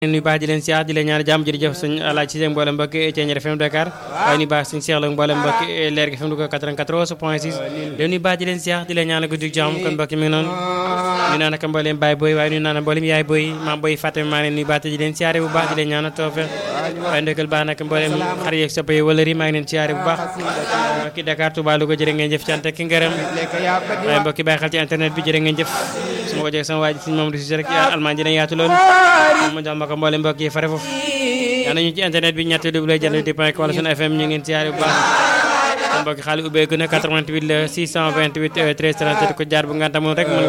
nuyu baax di leen siyaar di leen ñaan jàmm jërëjëf suñ alaaj ci seen mboolem mbokk Thiéniere FM Dakar waaye nuyu baax suñ seexla mboolem mbokk leer gi FM du ko 94 point 6 leen nuyu baax di leen siyaar di leen ñaan guddi jàmm kon mbokk mi ngi noonu ñu naan ak mboolem baay booy waaye nuyu naan mboolem yaay booy maam booy fàttami maa leen nuyu baax di leen siyaare bu baax di leen ñaan toofe waaye ndëkkal baax nag mboolem xar yeeg soppe yi wala ri maa ngi leen siyaare bu baax mbokki Dakar Touba Louga jërë ngeen jëf cant ki ngërëm waaye mbokki bàyyi xel ci internet bi jërë ngeen jëf su ma ko jëg sama waa ji suñ moom du si rek almaan dina yaatu loolu ma jox ma ko mboolem mbokk yi fare foofu yaa nañu ci internet bi ñetti double jant di point wala sunu fm ñu ngeen siyaare bu baax kon mbokki xaalis ubbeeku na 88 la 628 13 37 ko jaar bu nganta moom rek